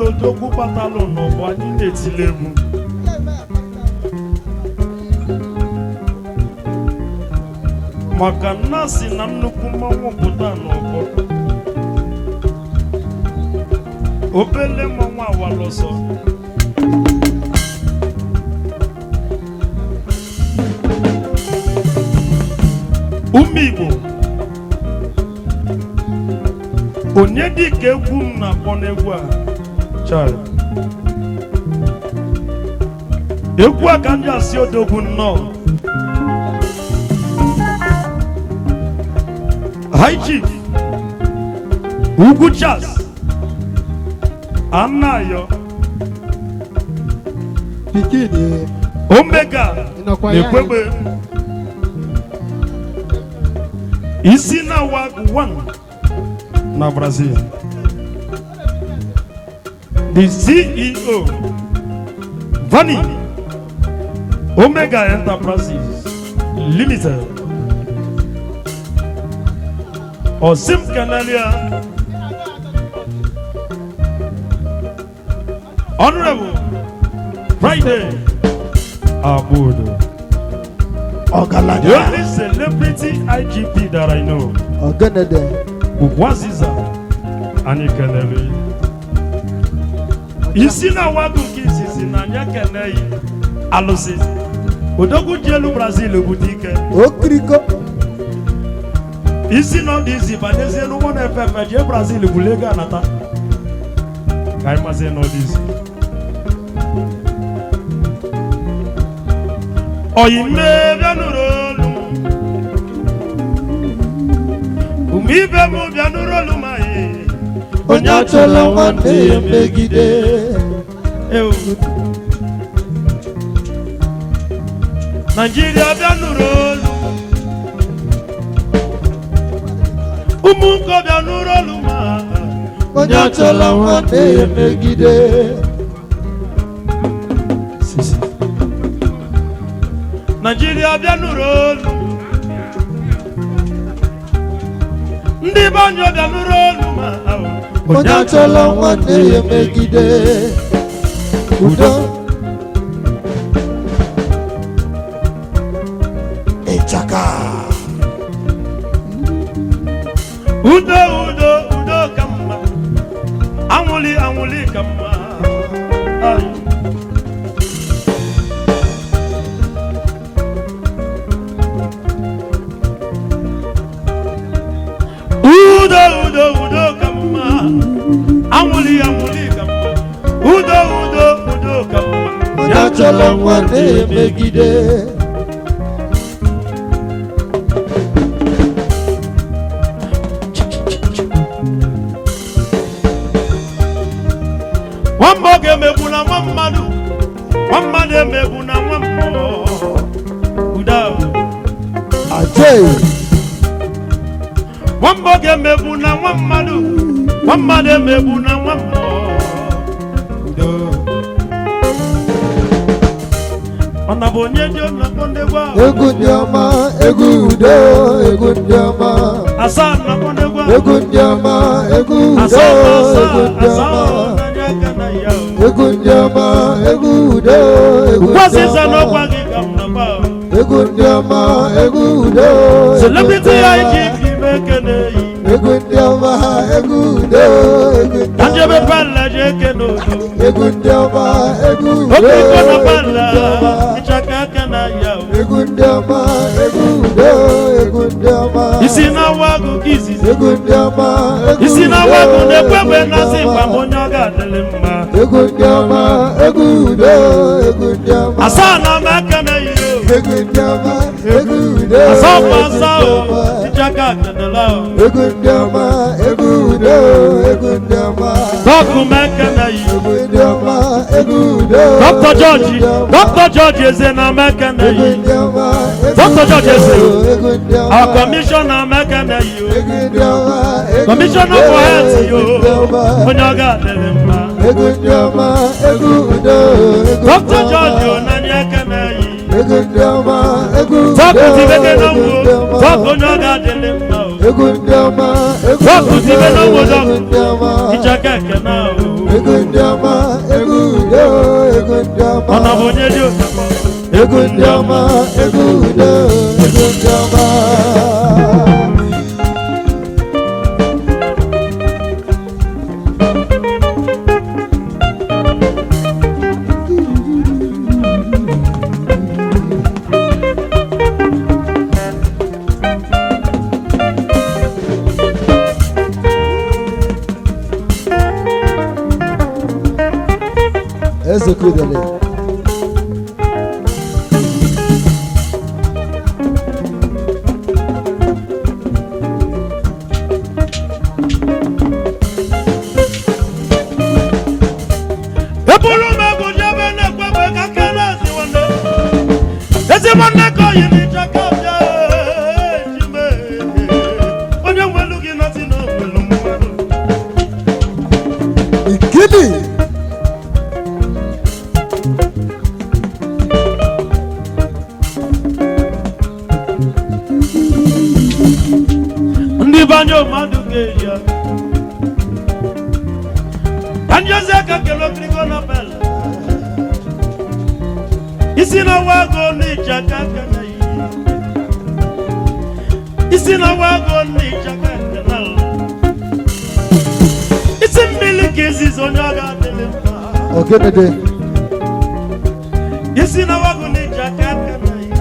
nwere odogwu batalụ n'ọgbọ anyị na-etile egwu maka nna si na nnukwu mmanwụ pụta n'ọgbọ obele mmanwụ awalọsọ ume igbo onye dịka egwu m na-akpọ n'egwu a chara egwu a ka ndị asị odogwu nnọọ high chief ugwu chas anayo pikin ye omega ịnọkwa ya na-ekwegbe isi na wag 1 na brazil the ceo vani omega enterprises limited osim kanalia honorable friday abudu The ọgaranya only celebrity IGP that I know, ọgẹnẹdẹ Ugwaziza anyị kelere. Isi na wagụ nke izizi na anya keneghị alụsị. Odogwu ji elu Brazil bute ike. okiriko Isi nọ dị izi banyezi elu ụgbọ na-efe efe jee Brazil bulu ego anata. Ka anyị mazi nọ dị izi. Oyime bịa nụrụ olu m. Ume ibe m bịa nụrụ olu m anyị. onye achọla nwanne ya megide Ewu. Naijiria bịa nụrụ olu ụmụ nkọbịa nụrụ olu ma onye achọla nwanne ya megide Naijiria bịa nụrụ olu ndị be anyị bịa nụrụ olu ma onye achọla nwanne ya megide udo ịchaka udo udo udo ka mma anwụli anwụli ka mma Ai. udo udo udo ka mma anwụli anwụli ka mma udo udo udo ka mma onye achọla nwanne ya megide nwamba ọ ga-emegbu na nwa mmadụ nwa mmadụ emegbu na nwa mmụọ udo ajay nwamba ọ ga-emegbu na nwa mmadụ nwa mmadụ emegbu na nwa mmụọ udo ọ na bụ onye dị nnọkọ ndegwu ahụ egwu ndị ọma egwu udo egwu ndị ọma asaa nnọkọ ndegwu ahụ egwu ndị ọma egwu udo asaa na egwu asaa ndị asaa ọma n'anya aka na ya o egwu ndị ọma egwu udo egwu ndị kwasịsa n'ọkwa ọma gị ka m nọkwa o egwu ndị ọma egwu udo egwu celebrity ndị ya ọma. iji ime ekene yi egwu ndị ọma egwu udo egwu ndị ka njebe ọma pala je ekene odo egwu ndị ọma egwu udo oke iko na egwu pala ndị ọma ịchaka aka na ya o egwu ndị ọma egwu udo egwu ndị ọma isi na-awa agụ ka izizi egwu ndị ọma egwu isi na-awa agụ udo, na-ekwe egwu egbe ndị na-asị ọma. gwa m onye ọ ga-adịlị mma egwu ndị ọma egwu udo egwu ndị ọma asaa na m aka na yi o egwu ndị ọma egwu udo asaa bụ egwu asaa ndị o ọma. ịchaka akenela o egwu ndị ọma egwu udo egwu ndị ọma dọkụ m aka na yi egwu ndị ọma egwu udo dọkịta jọji egwu ndị ọma. dọkịta jọji eze na m aka na egwu yi ndị ọma egwu Dr. George Eze. udo, egwu ndị ọma our kọmishọna m aka na yi o egwu ndị ọma egwu kọmishọna udo, for health yo egwu ndị ọma onye ọ ga-adịlị mma egwu ndị ọma egwu udo egwu dọkịta ndị jọji ọma. onanye aka na yi egwu ndị ọma egwu udo dọkụ tibe na egwu wo ndị ọma dọkụ onye ọ ga-adịlị mma o egwu ndị ọma egwu Dọkụ udo tibe na wo egwu dọkụ ndị ọma ịchaka ekene o ego ndị ọma ego udo ego ndị ọma ọ na bụ onye dị ụtọ ego ndị ọma ego udo ego ndị ọma eze kudele ebulu m egwu jebe na-ekwebe ka kele ezi nwanne ezi nwanne ka oyi n'ịcha ka bịa ejime onye nwelu gị nọzi na onwelu mmadụ ikili ndị banye mmadụ ga-eji ya ka njezi aka kele okirigo nobel isi na wago n'ịcha ka kele yi isi na wago n'ịcha ka kele isi mmiri ka izizi onye ọ ga-adịlị mma ogedede isi na wago n'ịcha ka kele yi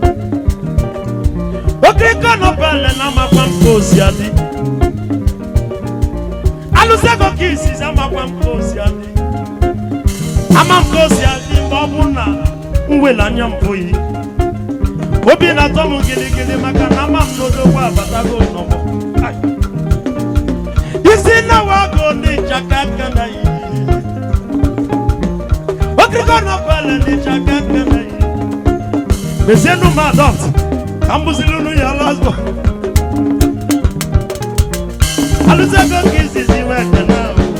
okiriko nobel na-amakwa mkpa osi adị alụsego ka izizi amakwa mkpa osi adị ama mkpa osi adị mgbe ọ bụ na mwele anya mpụghị obi na-atọ m gịlịgịlị maka na ama m n'odogbo abatago n'ọgbọ Ai. isi na wago n'ịcha ka aka na yi okiriko nobel n'ịcha ka aka na yi mezienu m adopt ka m bụziri unu ya lasbo alụsego ka izizi wee kene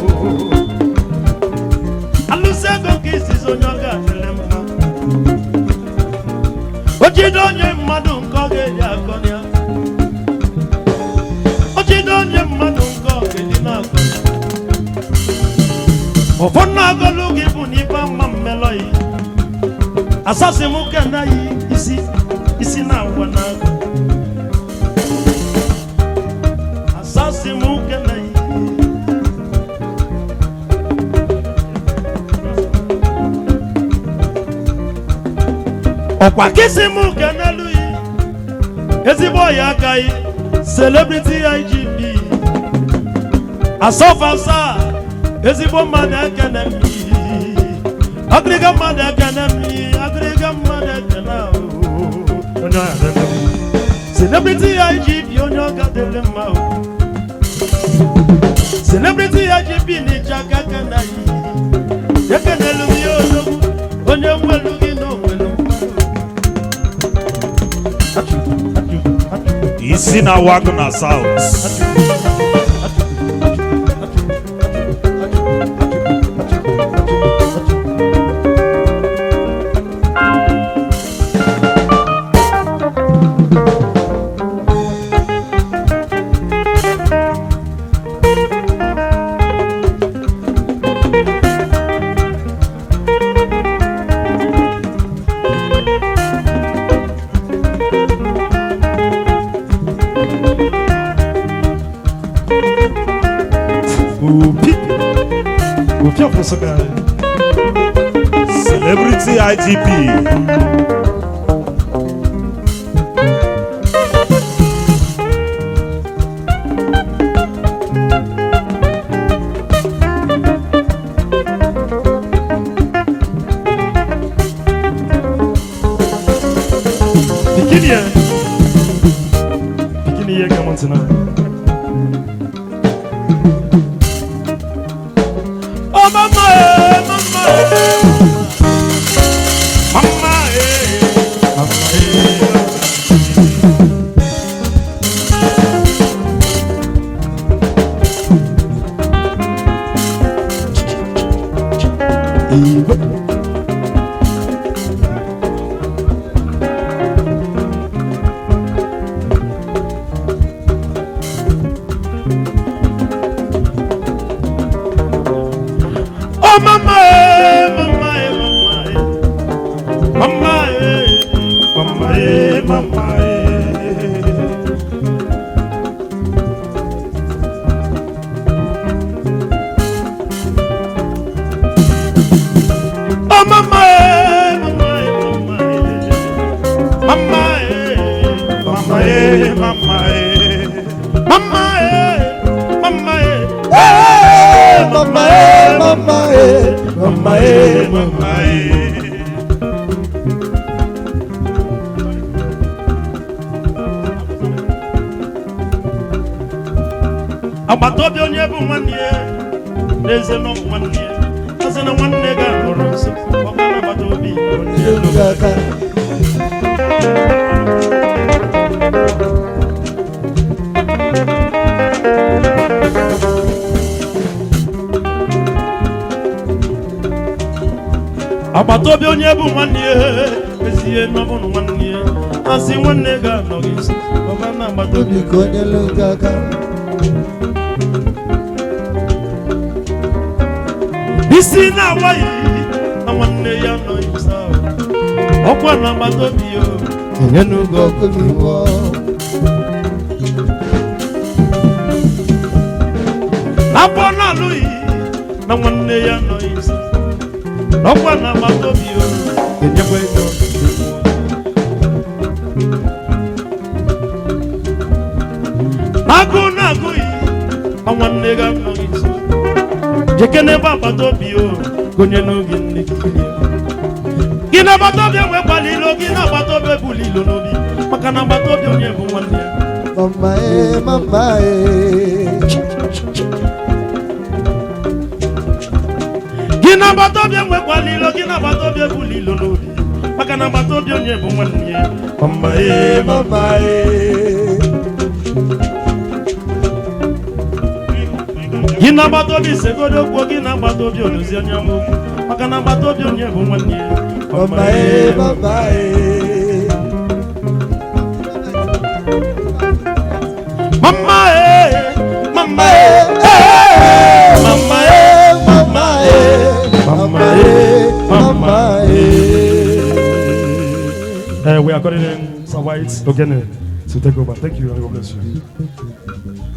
alụsego ka izizi onye ọ ga-adịrị mma o jide onye mmadụ nke ọ ga-eji akọrọ ya o jide onye mmadụ nke ọ ga-eji na-akọrọ ya ụfọdụ na-agọlụ gị bụ n'ife mma mmelọ yi asasị m kena yi isi isi na agwa na agụ asasị m kena yi ọkwa kịsị m kenelu yi ezigbo ọya aka yi celebrity igb asọfasa ezigbo mmadụ ekene m yi agịrịga mmadụ ekene m yi agịrịga mmadụ ekene ahụ onye ọya dịrị mma. celebrity igb onye ọ ga-adịrị mma o celebrity igb n'ịcha aka kena yi ekenelu m ya odogwu onye nwelu gị na onwelu mmadụ isi na wago na south Opi. Opi ọ̀pọ̀sọ̀gà. celebrity igp Bikini yɛ. Bikini yɛ ka mo tena. Ọ mama ye, mama ye. Mama ye, mama ye. Iwe. eh, mama, eh. agbata obi onye bụ nwanne ya n'eze na ọ bụ nwanne ya ọsị na nwanne ga nọrọ nso ọ ga na agbata obi onye Nyelu gị aka agbata obi onye bụ nwanne ya ezie na ọ bụ na nwanne ya asị nwanne ga anọ gị nso ọ ga na agbata obi biko nyelu gị aka isi na-awaghị na nwanne ya nọ nso ahụ. ọkwa na agbata obi ya enye n'oge ọkụ gị nwụọ afọ na-alụghị na nwanne ya nọ nso ọkwa na agbata obi ya enyekwa ego agụ na-agụghị ma nwanne ga nọ nso jeke n'ebe agbata obi ya gonye n'oge nne gị gị na agbata obi enwekwala ilo gị na agbata obi ebula ilo n'obi maka na agbata obi onye bụ nwanne ya mama ee mama ee gị na agbata obi enwekwala ilo gị na agbata obi ebula ilo n'obi maka na agbata obi onye bụ nwanne ya mama ee mama ee gị na agbata obi segodo okwu gị na agbata obi odozi onye bụ okwu maka na agbata obi onye bụ nwanne ya mama ee mama ee mama ee mama ee mama ee mama ee mama ee mama ee Uh, we are calling in Sir White Ogene to take over. Thank you and God bless you.